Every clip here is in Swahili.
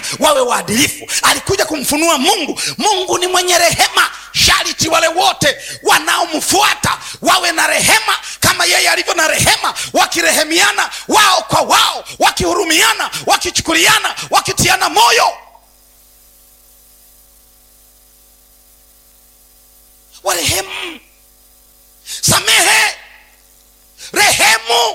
wawe waadilifu alikuja kumfunua mungu mungu ni mwenye rehema shariti wale wote wanaomfuata wawe na rehema kama yeye alivyo na rehema wakirehemiana wao kwa wao wakihurumiana wakichukuliana wakitiana moyo warehemu samehe rehemu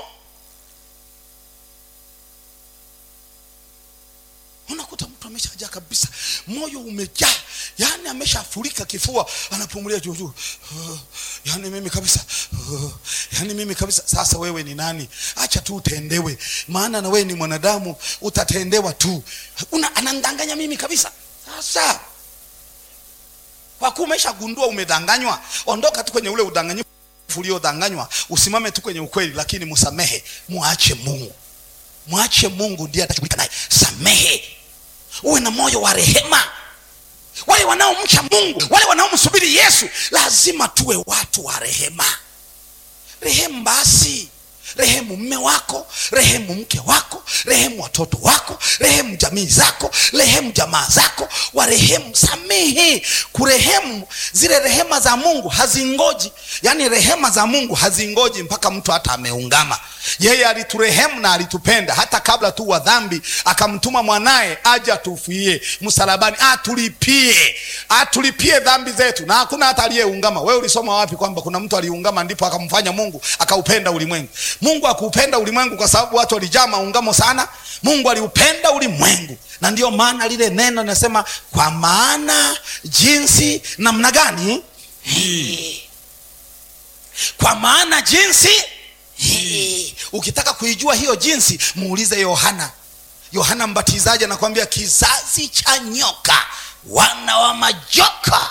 unakuta mtu ameshajaa kabisa moyo umejaa yani ameshafurika kifua anapumulia juujuu uh, yani mimi kabisa uh, yani mimi kabisa sasa wewe ni nani acha tu utendewe maana na wewe ni mwanadamu utatendewa tu Una, anandanganya mimi kabisa sasa kwa kuwa umeshagundua umedanganywa ondoka tu kwenye ule udanganyifu uliodanganywa usimame tu kwenye ukweli lakini msamehe mwache mungu mwache mungu ndiye atashughulika naye samehe uwe na moyo wa rehema wale wanaomcha mungu wale wanaomsubiri yesu lazima tuwe watu wa rehema rehemu basi rehemu mme wako rehemu mke wako rehemu watoto wako rehemu jamii zako rehemu jamaa zako warehemu samehe kurehemu zile rehema za mungu hazingoji yaani rehema za mungu hazingoji mpaka mtu hata ameungama yeye aliturehemu na alitupenda hata kabla tu wa dhambi akamtuma mwanaye aje atufie msalabani atulipie atulipie dhambi zetu na hakuna hata aliyeungama wewe ulisoma wapi kwamba kuna mtu aliungama ndipo akamfanya mungu akaupenda ulimwengu mungu akuupenda ulimwengu kwa sababu watu walijaa maungamo sana mungu aliupenda ulimwengu na ndiyo maana lile neno linasema kwa maana jinsi namna gani hii kwa maana jinsi hii ukitaka kuijua hiyo jinsi muulize yohana yohana mbatizaji anakwambia kizazi cha nyoka wana wa majoka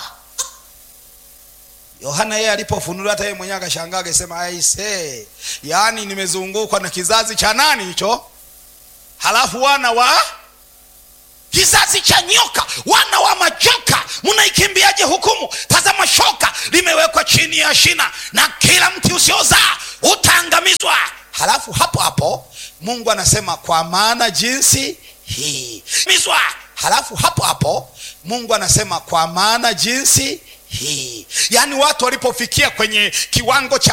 yohana yeye alipofunuliwa hata yeye mwenyewe akashangaa akasema aise yaani nimezungukwa na kizazi cha nani hicho halafu wana wa kizazi cha nyoka wana wa majoka mnaikimbiaje hukumu tazama shoka limewekwa chini ya shina na kila mti usiozaa utaangamizwa halafu hapo hapo mungu anasema kwa maana jinsi hii mizwa halafu hapo hapo mungu anasema kwa maana jinsi hii yaani watu walipofikia kwenye kiwango cha